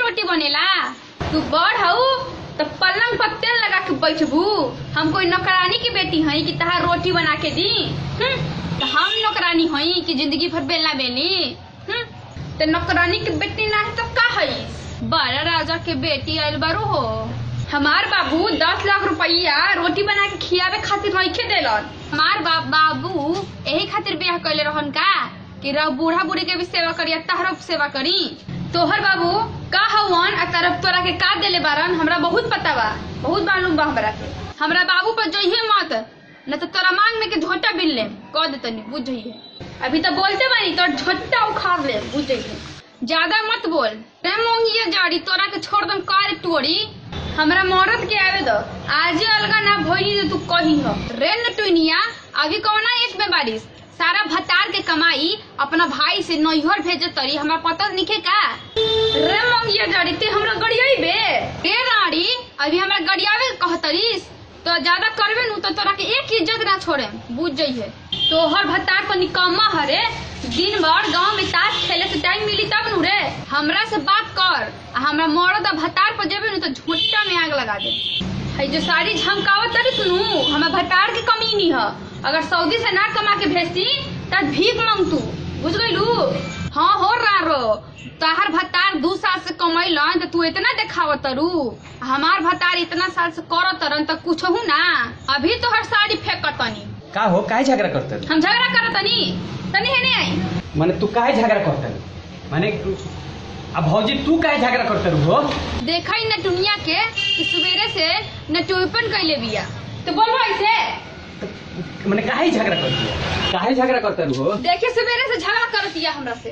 रोटी बनेला तू बड़ हऊ तो पलंग पर तेल लगा के बैठबू हम कोई नौकरानी की बेटी हई कि तहार रोटी बना के दी हम्म? तो हम नौकरानी हई कि जिंदगी भर बेलना बेली हम्म? तो नौकरानी की बेटी ना है तो का हई बड़ा राजा के बेटी आयल बारू हो हमार बाबू दस लाख रुपया रोटी बना के खियावे खातिर नइखे देलन हमार बाप बाबू यही खातिर ब्याह कैले रहन का कि रह बूढ़ा बूढ़ी के भी सेवा करी आ तहरो सेवा करी तोहर बाबू का हवन आ तरफ तोरा के का देले बारन हमरा बहुत पता बा बहुत मालूम बा हमरा के हमरा बाबू पर जइहे मत न तो तोरा मांग में के झोटा बिल ले कह दे तनी बुझ जइहे अभी तो बोलते बानी तोर झोटा उखाड़ ले बुझ जइहे ज्यादा मत बोल रे मोंगिया जाड़ी तोरा के छोड़ दम कार टोरी हमरा मरद के आवे दो आजे अलगा ना भइली तो तू कही हो रे नटुनिया अभी कौना एक में बारिश सारा भतार के कमाई अपना भाई से नैहर भेजे तरी हमरा पता निके का रे मंगिया जाड़ी ते हमरा गड़ियाई बे रे राड़ी अभी हमरा गड़ियावे कहतरीस तो ज्यादा करबे नु तो तोरा के एक इज्जत ना छोड़े बुझ जइहे तोहर भतार को निकम्मा हरे दिन भर गांव में ताश खेले से टाइम मिली तब नु रे हमरा से बात कर आ हमरा मरद आ भतार पर जेबे नु तो झुट्टा में आग लगा दे हई जो साड़ी झमकावत तरी सुनू हमें भतार के कमी नहीं है अगर सऊदी से ना कमा के भेजती तब भीख मांग तू बुझ गईलू हाँ हो रहा रो तहार भतार दू साल से कमैलन तो तू इतना देखावत तरू हमार भतार इतना साल से करत तरन तो कुछ हूँ ना अभी तो हर साड़ी फेंकत तनी का हो काहे झगड़ा करते हम झगड़ा करत तनी तनी है नहीं आई माने तू काहे झगड़ा करते माने अब भौजी तू काहे झगड़ा करते हो देखा ही न दुनिया के कि सवेरे से न टोपन कैले बिया तो बोलो ऐसे माने काहे झगड़ा करते हो काहे झगड़ा करते हो देखिए सवेरे से झगड़ा करत दिया हमरा से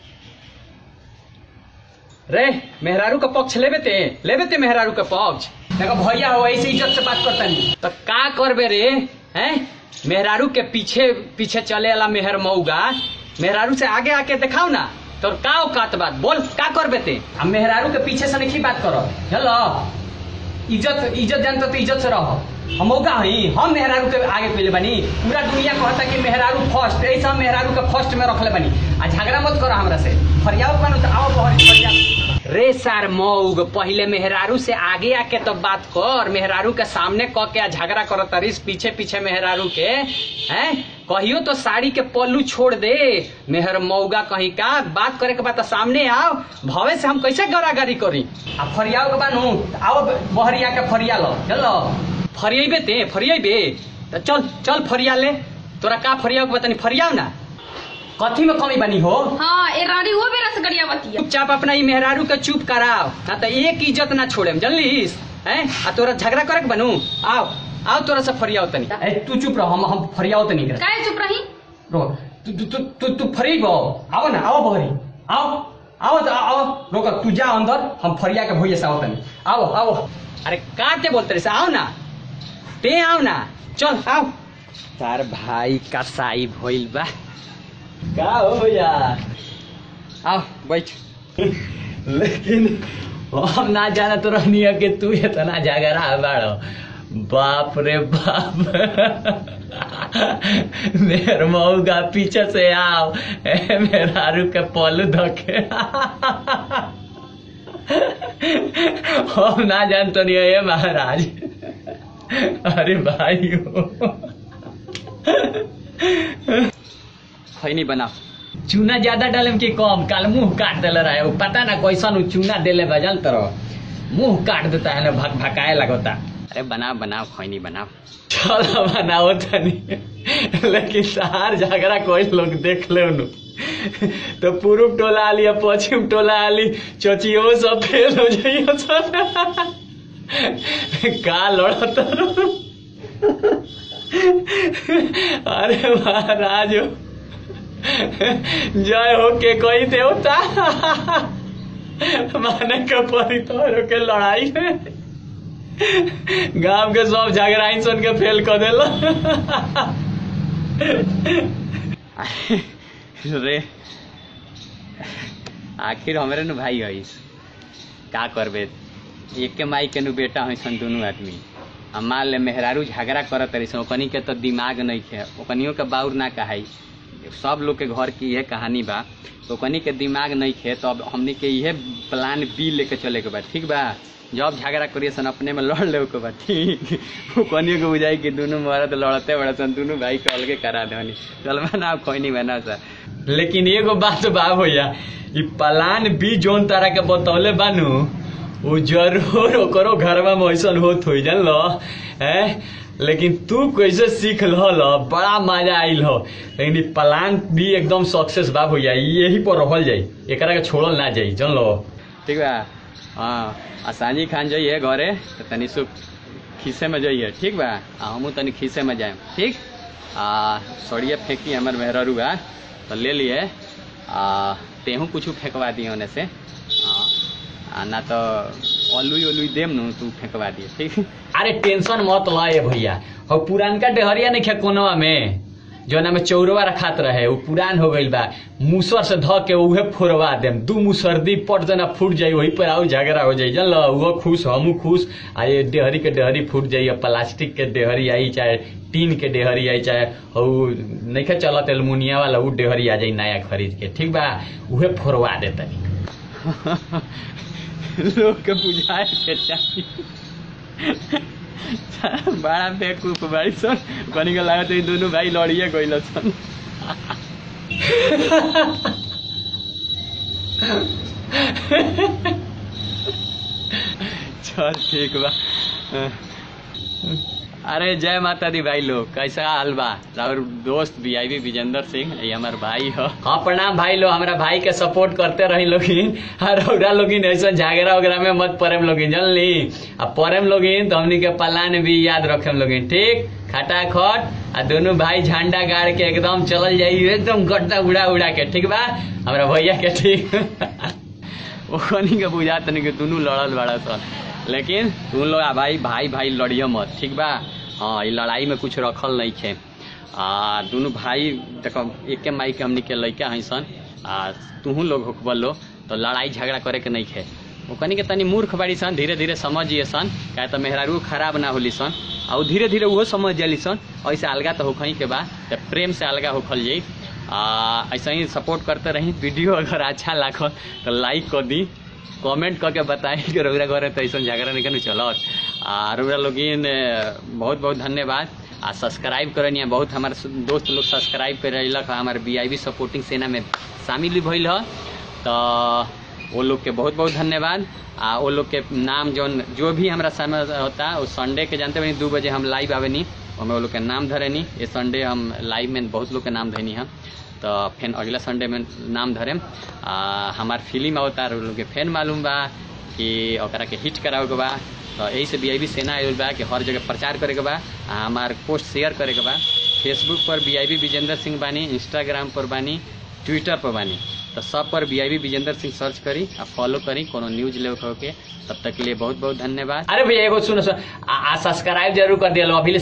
रे मेहरारू का पक्ष लेबे ते लेबे ते मेहरारू का पक्ष देखो भैया हो ऐसे इज्जत से बात करता नहीं तो का करबे रे हैं मेहरारू के पीछे पीछे चले वाला मेहर मऊगा मेहरारू से आगे आके दिखाओ ना तोर का औकात बात बोल का करबे ते अब मेहरारू के पीछे से नहीं बात करो चलो इज्जत इज्जत जानता तो इज्जत से रहो हम मौका हई हम मेहरारू के आगे पहले बनी पूरा दुनिया कहता कि मेहरारू फर्स्ट ऐसा हम मेहरारू के फर्स्ट में रखले बनी आ झगड़ा मत करो हमरा से फरियाओ कनो तो आओ बहरी फरिया रे सार मौग पहले मेहरारू से आगे आके तो बात कर मेहरारू के सामने क के आ झगड़ा करो तरीस पीछे पीछे मेहरारू के हैं कहियो तो साड़ी के पल्लू छोड़ दे मेहर मौगा कहीं का बात करे के बाद तो सामने आओ भवे से हम कैसे गरागरी करी आ फरियाओ के बानू आओ बहरिया के फरिया लो चलो फरियाबे ते फरियाबे तो चल चल फरिया ले तोरा का फरियाओ के बतानी फरियाओ ना कथी में कमी बनी हो हाँ ए रानी वो बेरा से गड़िया बतिया चुपचाप अपना ई मेहरारू के चुप कराओ ना तो एक इज्जत ना छोड़े जनलिस हैं आ तोरा झगड़ा करे के बनू आओ आओ तोरा से फरियाओ तनी ए तू चुप रहो हम हम फरियाओ तनी कर काहे चुप रही रो तू तू तू तू तू फरीब हो आओ ना आओ बहरी आओ आओ तो आओ रोक तू जा अंदर हम फरिया के भैया से आओ तनी आओ आओ अरे काटे बोलते रहे से आओ ना ते आओ ना चल आओ तार भाई का साई भइल बा का हो भैया आओ बैठ लेकिन हम ना जाना तो रहनी है कि तू इतना झगड़ा बाड़ो बाप रे बाप मेर मऊगा पीछे से आओ ए, मेहरारू के पलू धके हम ना जानतो नहीं है महाराज अरे भाई खैनी बनाओ चूना ज्यादा डालम कि कम काल मुंह काट देले रहे उ पता ना कैसन उ चूना देले बजल तरह मुंह काट देता है ना भक भकाए लगता अरे बनाओ बनाओ खैनी बनाओ चलो बनाओ तनी लेकिन सार झगड़ा कोई लोग देख ले नु तो पूर्व टोला आली या पश्चिम टोला आली चचियो सब फेल हो जाइयो सब का लड़त अरे महाराज जय हो के कोई देवता माने के परी तोरो के लड़ाई में गांव के सब झगड़ाई सुन के फेल कर देला रे आखिर हमरे नु भाई हईस का करबे एक के माई के नु बेटा है सन दोनों आदमी हम मान ले मेहरारू झगड़ा करत रही सन ओकनी के तो दिमाग नहीं खे ओकनियों के बाउर ना कहाई सब लोग के घर की यह कहानी बा तो कनी के दिमाग नहीं खे तो अब हमनी के यह प्लान बी लेके चले के बा ठीक बा जब झगड़ा करिए सन अपने में लड़ ले के बा ठीक वो कनियो के बुझाई कि दोनों मरद लड़ते बड़े सन दोनों भाई के अलगे करा देनी चल बना कोई नहीं बना सर लेकिन एगो बात बा भैया ई प्लान बी जोन तारा के बतौले बानू वो जरूर ओकरो घरवा में ऐसन होत होई जान लो हैं लेकिन तू कैसे सीख लहल बड़ा मजा आइल हो लेकिन ई प्लान भी एकदम सक्सेस बा भैया यही पर रहल जाई एकरा के छोड़ल ना जाई जान लो ठीक बा हाँ आ सांझी खान जाइए घरे तो तनी सुख खीसे में जाइए ठीक बा आ हमहू तनी खीसे में जाए ठीक आ सड़िए फेंकी हमर मेहररू बा तो ले लिए आ तेहू कुछ फेंकवा दिए ओने से हाँ आ ना तो अलुई अलुई देम नु तू फेंकवा दिए ठीक अरे टेंशन मत लाए भैया और पुरानका डेहरिया नहीं खे कोनवा में जोना में चौरवा रखात रहे वो पुरान हो गइल बा मूसर से ध के उहे फोड़वा देम दू मुसर्दी पट जना फूट जाई वही पर आउ झगड़ा हो जाई जन वो खुश हमू खुश आ ये डेहरी के डेहरी फूट जाई आ प्लास्टिक के डेहरी आई चाहे टीन के डेहरी आई चाहे हऊ नइखे चलत एलमुनिया वाला उ डेहरी आ जाई नया खरीद के ठीक बा उहे फोड़वा दे तनी लोग के बुझाए के चाहिए बड़ा बेवकूफ बाड़ी सन कनी के लागत है दोनों भाई लड़िए गइल सन चल ठीक बा अरे जय माता दी भाई लोग कैसा हाल बा और दोस्त वीआईपी विजेंद्र सिंह ये हमार भाई हो हाँ प्रणाम भाई लोग हमारा भाई के सपोर्ट करते रही लोगिन और ओकरा लोगिन ऐसा झगड़ा वगैरह में मत पड़ेम लोगिन जानली अब पड़ेम लोगिन तो हमनी के पलान भी याद रखेम लोगिन ठीक खटाखट आ दोनों भाई झंडा गाड़ के एकदम चलल जाई एकदम गड्ढा उड़ा उड़ा के ठीक बा हमारा भैया के ठीक ओखनी के बुझा तनी के दोनों लड़ल बड़ा सन लेकिन तुम लोग आ भाई भाई भाई लड़ियो मत ठीक बा हाँ ई लड़ाई में कुछ रखल नहीं खे आ दोनों भाई देखो एके माई के हमनी के लड़का है सन आ तुहू लोग होकबल लो तो लड़ाई झगड़ा करे के नहीं खे ओकनी के तनी मूर्ख बाड़ी सन धीरे धीरे समझिए सन काहे तो मेहरारू खराब ना होली सन आ उ धीरे धीरे उहो समझ जाली सन ऐसे अलगा तो होखई के बा तो प्रेम से अलगा होखल जाई आ ऐसा ही सपोर्ट करते रही वीडियो अगर अच्छा लागल तो लाइक कर दी कमेंट करके बताई कि रउरा घरे तो ऐसा झगड़ा नहीं कनु चलत आ रउरा लोगिन ए, बहुत बहुत धन्यवाद आ सब्सक्राइब करनी बहुत हमारे सु- दोस्त लोग सब्सक्राइब कर रही हमारे बी सपोर्टिंग सेना में शामिल भी भइल ह तो वो लोग के बहुत बहुत धन्यवाद आ वो लोग के नाम जौन जो भी हमारा समय होता वो संडे के जानते बनी दू बजे हम लाइव आवेनी हमें वो लोग के नाम धरेनी ये संडे हम लाइव में बहुत लोग के नाम धरेनी हम तो फिर अगला संडे में नाम धरेम आ हमार फिल्म अवतार लोग के फैन मालूम बा कि ओकरा के हिट करावे के बा तो यही से बी सेना आयल बा कि हर जगह प्रचार करे के बा आ हमार पोस्ट शेयर करे के बा फेसबुक पर बी विजेंद्र सिंह बानी इंस्टाग्राम पर बानी ट्विटर पर बानी तो सब पर बी विजेंद्र सिंह सर्च करी आ फॉलो करी कोनो न्यूज ले के तब तक के लिए बहुत बहुत धन्यवाद अरे भैया एगो सुनो सुनो आ सब्सक्राइब जरूर कर दिया अभी